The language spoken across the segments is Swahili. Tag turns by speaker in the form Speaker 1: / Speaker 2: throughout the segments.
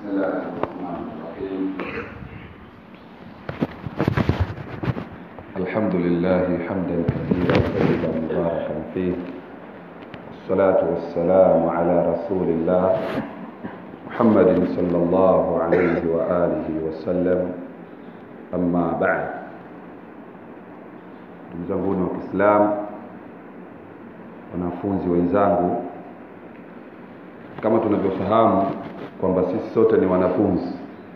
Speaker 1: بسم الله الرحمن الرحيم الحمد لله حمدا كثيرا طيبا مباركا فيه والصلاة والسلام على رسول الله محمد صلى الله عليه وآله وسلم أما بعد ndugu zanguni wa Kiislamu, wanafunzi wenzangu, kama tunavyofahamu kwamba sisi sote ni wanafunzi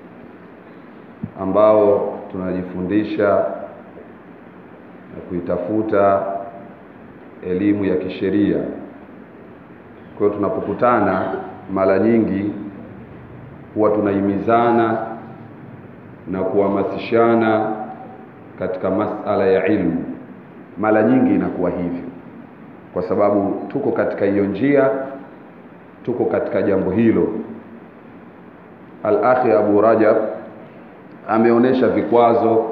Speaker 1: ambao tunajifundisha na kuitafuta elimu ya kisheria. Kwa hiyo tunapokutana, mara nyingi huwa tunahimizana na kuhamasishana katika masala ya ilmu. Mara nyingi inakuwa hivyo, kwa sababu tuko katika hiyo njia, tuko katika jambo hilo. Al-Akhi Abu Rajab ameonyesha vikwazo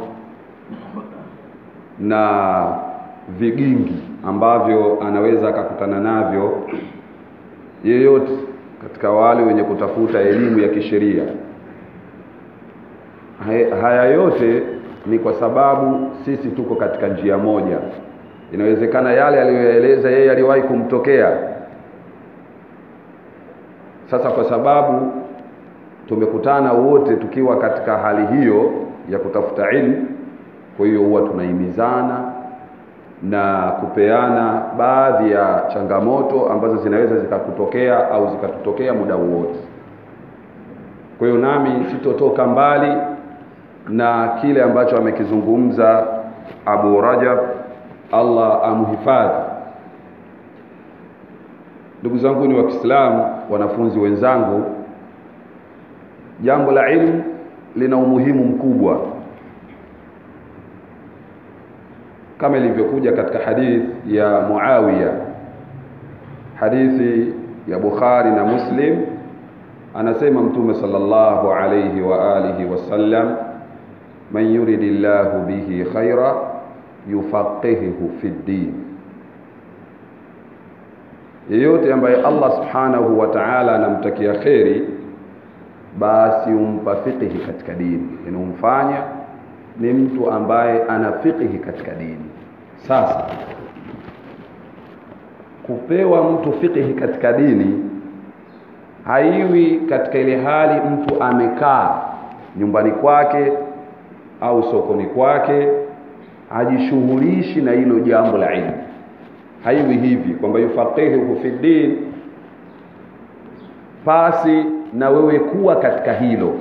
Speaker 1: na vigingi ambavyo anaweza akakutana navyo yeyote katika wale wenye kutafuta elimu ya kisheria. Haya yote ni kwa sababu sisi tuko katika njia moja. Inawezekana yale aliyoyaeleza yeye aliwahi kumtokea. Sasa kwa sababu tumekutana wote tukiwa katika hali hiyo ya kutafuta ilmu, kwa hiyo huwa tunahimizana na kupeana baadhi ya changamoto ambazo zinaweza zikakutokea au zikatutokea muda wowote. Kwa hiyo nami sitotoka mbali na kile ambacho amekizungumza Abu Rajab, Allah amhifadhi. Ndugu zangu ni wa Kiislamu, wanafunzi wenzangu, jambo la ilmu lina umuhimu mkubwa kama ilivyokuja katika hadithi ya Muawiya, hadithi ya Bukhari na Muslim, anasema Mtume sallallahu alayhi wa alihi wasallam man yuridi llahu bihi khaira yufaqihuhu fi ddin, yeyote ambaye Allah subhanahu wa ta'ala anamtakia kheri, basi umpa fiqhi katika dini, inamfanya ni mtu ambaye ana fiqhi katika dini. Sasa kupewa mtu fiqhi katika dini haiwi katika ile hali mtu amekaa nyumbani kwake au sokoni kwake hajishughulishi na hilo jambo la ilmu. Haiwi hivi kwamba yufaqihuhu fi din, pasi na wewe kuwa katika hilo.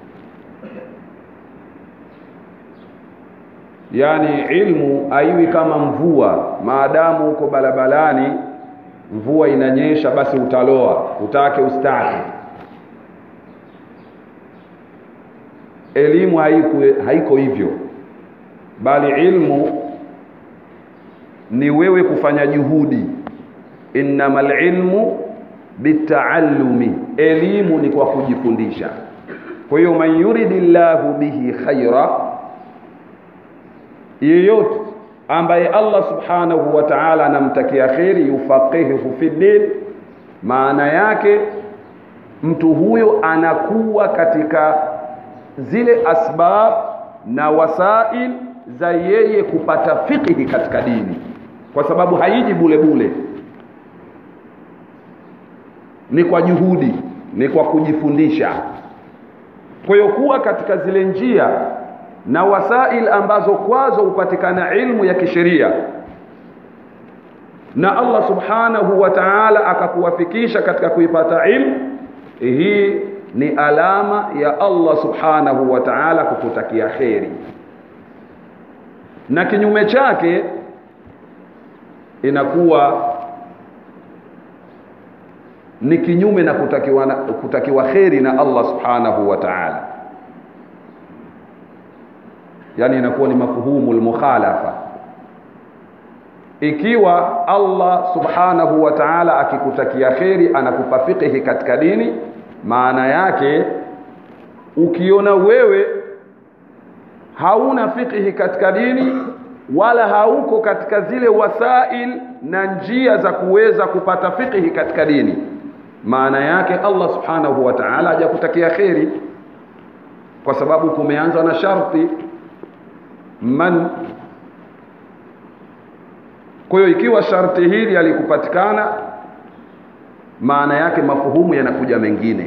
Speaker 1: Yaani ilmu haiwi kama mvua, maadamu uko barabarani, mvua inanyesha, basi utaloa, utake ustake. Elimu haiko, haiko hivyo, bali ilmu ni wewe kufanya juhudi. Innamal ilmu bitaallumi, elimu ni kwa kujifundisha. Kwa hiyo man yuridillahu bihi khaira, yeyote ambaye Allah subhanahu wa ta'ala anamtakia kheri, yufaqihuhu fi din, maana yake mtu huyo anakuwa katika zile asbab na wasail za yeye kupata fiqhi katika dini, kwa sababu haiji bule bule, ni kwa juhudi, ni kwa kujifundisha. Kwa hiyo kuwa katika zile njia na wasail ambazo kwazo hupatikana ilmu ya kisheria na Allah subhanahu wa ta'ala akakuwafikisha katika kuipata ilmu hii ni alama ya Allah subhanahu wa ta'ala kukutakia kheri, na kinyume chake inakuwa ni kinyume na kutakiwa, kutakiwa kheri na Allah subhanahu wa ta'ala, yani inakuwa ni mafhumu lmukhalafa. Ikiwa Allah subhanahu wa ta'ala akikutakia kheri, anakupa fiqhi katika dini maana yake ukiona wewe hauna fiqhi katika dini wala hauko katika zile wasail na njia za kuweza kupata fiqhi katika dini maana yake Allah subhanahu wa ta'ala hajakutakia kheri kwa sababu kumeanza na sharti man kwa hiyo ikiwa sharti hili halikupatikana maana yake mafuhumu yanakuja mengine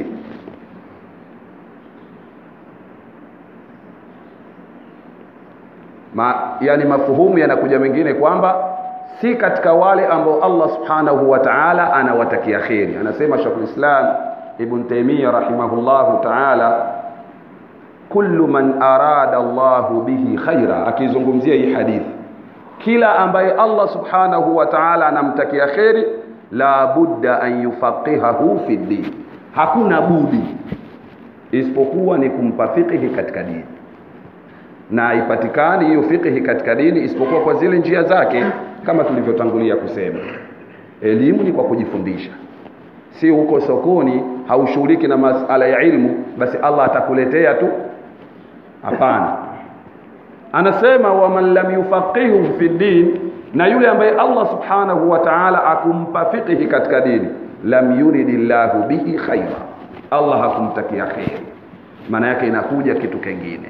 Speaker 1: Ma, yani mafuhumu yanakuja mengine kwamba si katika wale ambao Allah subhanahu wa ta'ala anawatakia kheri anasema Sheikh Islam Ibn Taymiyyah rahimahullahu ta'ala kullu man arada Allahu bihi khaira akizungumzia hii hadithi kila ambaye Allah subhanahu wa ta'ala anamtakia kheri la budda an yufaqihahu fi din hakuna budi isipokuwa ni kumpa fiqhi katika dini na haipatikani hiyo fiqhi katika dini isipokuwa kwa zile njia zake kama tulivyotangulia kusema elimu ni kwa kujifundisha si huko sokoni haushughuliki na masala ya ilmu basi Allah atakuletea tu hapana anasema waman lam yufaqihu fi din na yule ambaye Allah subhanahu wa ta'ala akumpa fiqhi katika dini lam yuridillahu bihi khaira Allah hakumtakia khair maana yake inakuja kitu kingine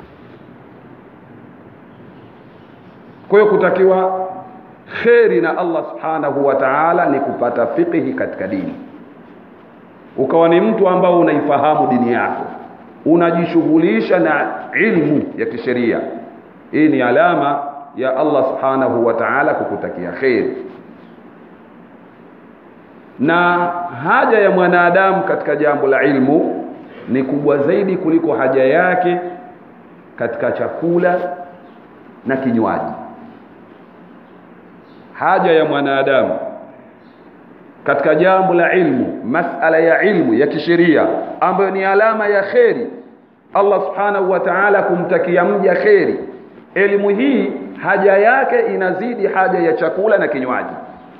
Speaker 1: kwa hiyo kutakiwa kheri na Allah subhanahu wa ta'ala ni kupata fiqhi katika dini ukawa ni mtu ambao unaifahamu dini yako unajishughulisha na ilmu ya kisheria hii ni alama ya Allah subhanahu wa ta'ala kukutakia kheri na haja ya mwanadamu katika jambo la ilmu ni kubwa zaidi kuliko haja yake katika chakula na kinywaji haja ya mwanadamu katika jambo la ilmu masala ya ilmu ya kisheria ambayo ni alama ya kheri Allah subhanahu wa ta'ala kumtakia mja kheri elimu hii haja yake inazidi haja ya chakula na kinywaji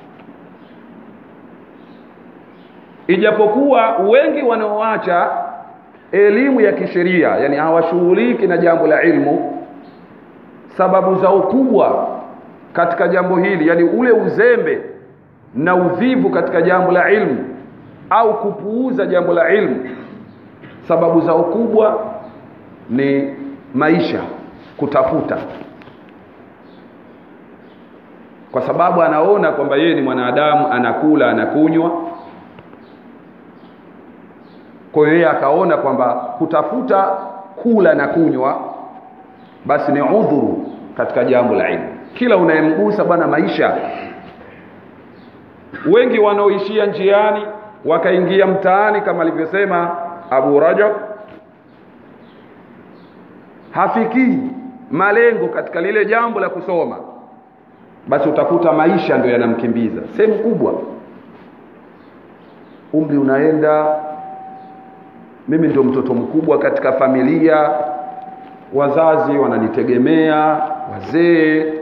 Speaker 1: ijapokuwa wengi wanaoacha elimu ya kisheria yani hawashughuliki na jambo la ilmu sababu zao kubwa katika jambo hili yani ule uzembe na uvivu katika jambo la ilmu au kupuuza jambo la ilmu sababu zao kubwa ni maisha kutafuta kwa sababu anaona kwamba yeye ni mwanadamu anakula anakunywa kwa hiyo yeye akaona kwamba kutafuta kula na kunywa basi ni udhuru katika jambo la ilmu kila unayemgusa bwana maisha wengi wanaoishia njiani wakaingia mtaani kama alivyosema Abu Rajab hafikii malengo katika lile jambo la kusoma basi utakuta maisha ndio yanamkimbiza sehemu kubwa umri unaenda mimi ndio mtoto mkubwa katika familia wazazi wananitegemea wazee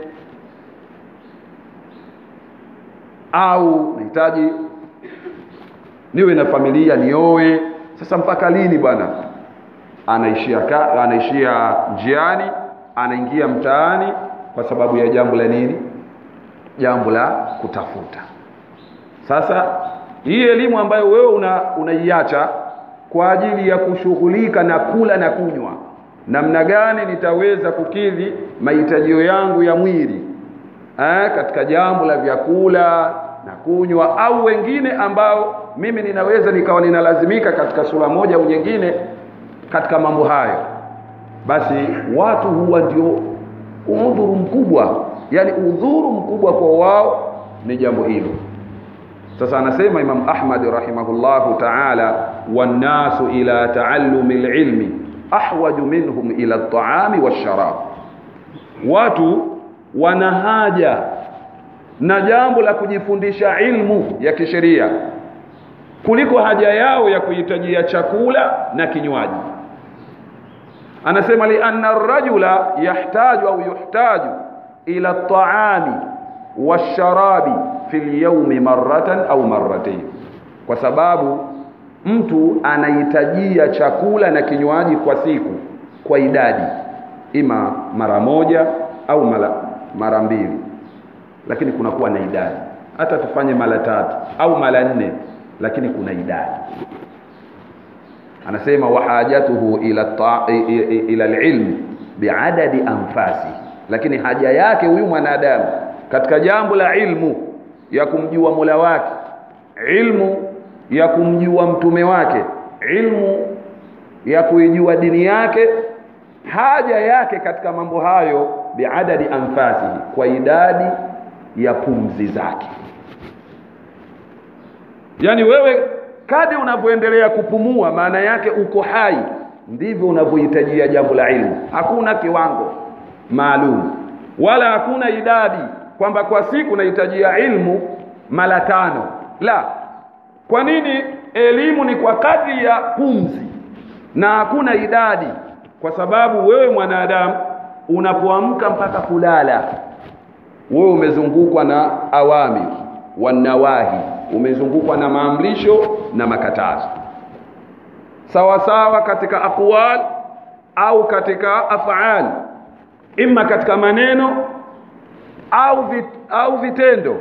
Speaker 1: au nahitaji niwe na familia nioe sasa mpaka lini bwana anaishia ka, anaishia njiani anaingia mtaani kwa sababu ya jambo la nini jambo la kutafuta sasa hii elimu ambayo wewe una unaiacha kwa ajili ya kushughulika na kula na kunywa namna gani nitaweza kukidhi mahitajio yangu ya mwili eh, katika jambo la vyakula na kunywa au wengine ambao mimi ninaweza nikawa ninalazimika katika sura moja au nyingine katika mambo hayo basi watu huwa ndio udhuru mkubwa yani udhuru mkubwa kwa wao ni jambo hilo sasa anasema Imam Ahmad rahimahullahu ta'ala wannasu ila taallumi alilmi ahwaju minhum ila at-ta'ami wash-sharab watu wana haja na jambo la kujifundisha ilmu ya kisheria kuliko haja yao ya kuhitajia chakula na kinywaji anasema li anna ar-rajula yahtaju au yuhtaju ila at-ta'ami wash-sharabi fil yawmi marratan au marratayn kwa sababu mtu anahitajia chakula na kinywaji kwa siku kwa idadi ima mara moja au mara, mara mbili lakini kunakuwa na idadi hata tufanye mara tatu au mara nne lakini kuna idadi anasema wahajatuhu ila ta, ila alilm biadadi anfasi lakini haja yake huyu mwanadamu katika jambo la ilmu ya kumjua Mola wake ilmu ya kumjua mtume wake ilmu ya kuijua dini yake haja yake katika mambo hayo biadadi anfasihi kwa idadi ya pumzi zake yani wewe kadi unavyoendelea kupumua maana yake uko hai ndivyo unavyohitajia jambo la ilmu hakuna kiwango maalum wala hakuna idadi kwamba kwa siku nahitajia ilmu mara tano la kwa nini elimu ni kwa kadri ya pumzi na hakuna idadi kwa sababu wewe mwanadamu unapoamka mpaka kulala wewe umezungukwa na awami wanawahi umezungukwa na maamrisho na makatazo sawa sawa katika aqwal au katika af'al imma katika maneno au vit, au vitendo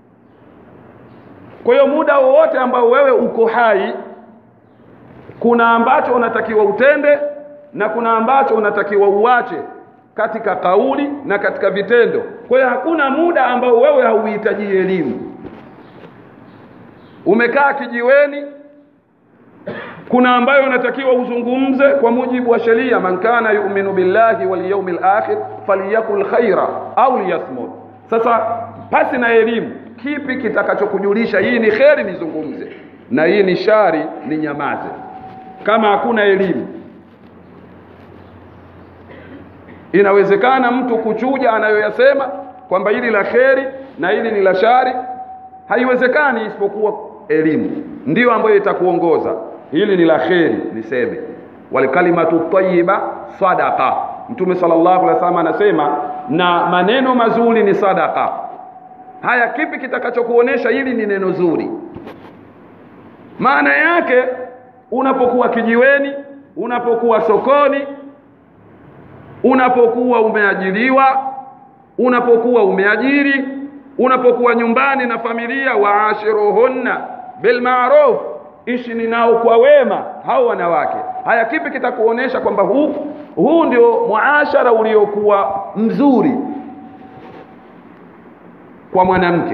Speaker 1: kwa hiyo muda wowote ambao wewe uko hai kuna ambacho unatakiwa utende na kuna ambacho unatakiwa uache katika kauli na katika vitendo kwa hiyo hakuna muda ambao wewe hauhitaji elimu umekaa kijiweni kuna ambayo unatakiwa uzungumze kwa mujibu wa sheria man kana yu'minu billahi wal yawmil akhir falyakul khaira au liyasmut sasa pasi na elimu kipi kitakachokujulisha hii ni kheri nizungumze na hii ni shari ni nyamaze kama hakuna elimu inawezekana mtu kuchuja anayoyasema kwamba hili la kheri na hili ni la shari haiwezekani isipokuwa elimu ndiyo ambayo itakuongoza hili ni la kheri niseme walkalimatu tayyiba sadaqa mtume sallallahu alaihi wasallam anasema na maneno mazuri ni sadaka haya kipi kitakachokuonesha hili ni neno zuri maana yake unapokuwa kijiweni unapokuwa sokoni unapokuwa umeajiriwa unapokuwa umeajiri unapokuwa nyumbani na familia waashiruhunna bilmaruf ishi ni nao kwa wema hao wanawake haya kipi kitakuonesha kwamba huu huu ndio muashara uliokuwa mzuri kwa mwanamke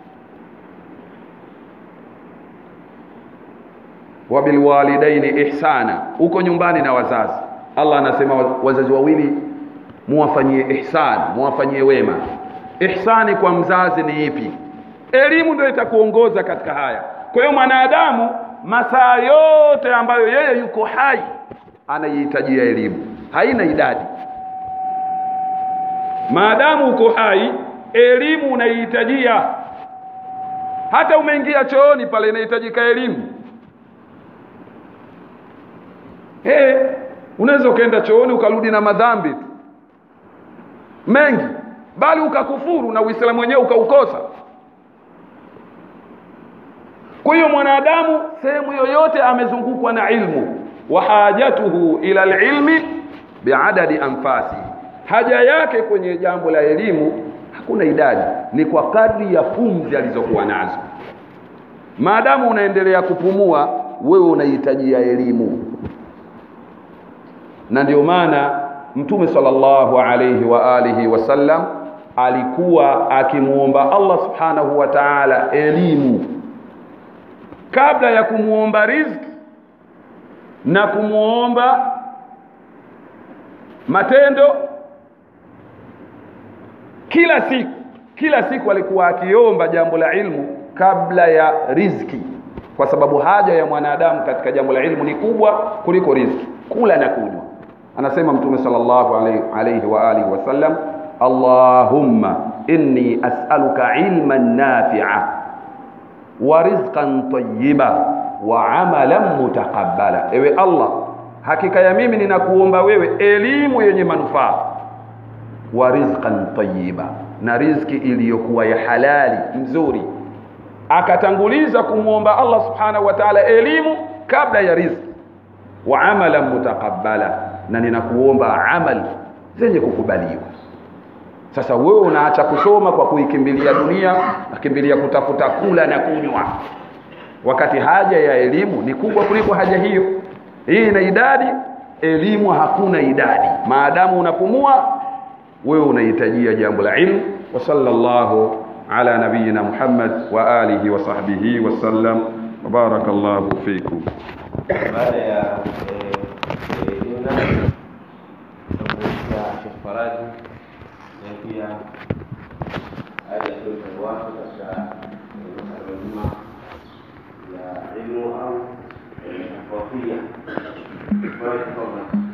Speaker 1: wabilwalidaini ihsana uko nyumbani na wazazi Allah anasema wazazi wawili muwafanyie ihsan muwafanyie wema ihsani kwa mzazi ni ipi elimu ndio itakuongoza katika haya kwa hiyo mwanadamu masaa yote ambayo yeye yuko hai anaihitajia elimu haina idadi maadamu uko hai elimu unaihitajia hata umeingia chooni pale inahitajika elimu hey, unaweza ukaenda chooni ukarudi na madhambi tu mengi bali ukakufuru na uislamu wenyewe ukaukosa kwa hiyo mwanadamu sehemu yoyote amezungukwa na ilmu wa hajatuhu ila alilmi biadadi anfasi haja yake kwenye jambo la elimu hakuna idadi ni kwa kadri ya pumzi alizokuwa nazo maadamu unaendelea kupumua wewe unahitajia elimu na ndio maana mtume sallallahu alayhi wa alihi wasallam alikuwa akimuomba Allah subhanahu wa ta'ala elimu kabla ya kumuomba riziki na kumuomba matendo kila siku kila siku alikuwa akiomba jambo la ilmu kabla ya riziki kwa sababu haja ya mwanadamu katika jambo la ilmu ni kubwa kuliko riziki kula na kunywa anasema mtume sallallahu alayhi, alayhi wa alihi wasallam allahumma inni as'aluka ilman nafi'a wa rizqan tayyiba wa amalan mutaqabbala ewe allah hakika ya mimi ninakuomba wewe elimu yenye manufaa wa rizqan tayyiba na riziki iliyokuwa ya halali nzuri akatanguliza kumwomba Allah subhanahu wa ta'ala elimu kabla ya riziki wa amalan mutaqabbala na ninakuomba amali zenye kukubaliwa sasa wewe unaacha kusoma kwa kuikimbilia dunia nakimbilia kutafuta kula na kunywa wakati haja ya elimu ni kubwa kuliko haja hiyo hii ina idadi elimu hakuna idadi maadamu unapumua wewe unahitajia jambo la ilmu wa sallallahu ala nabiyina muhammad wa alihi wa sahbihi wasallam wa barakallahu fikum
Speaker 2: baada ya jumla ya Sheikh Faraji na pia haya ndio wako katika masala mazima ya ilmu au tafawia. Barakallahu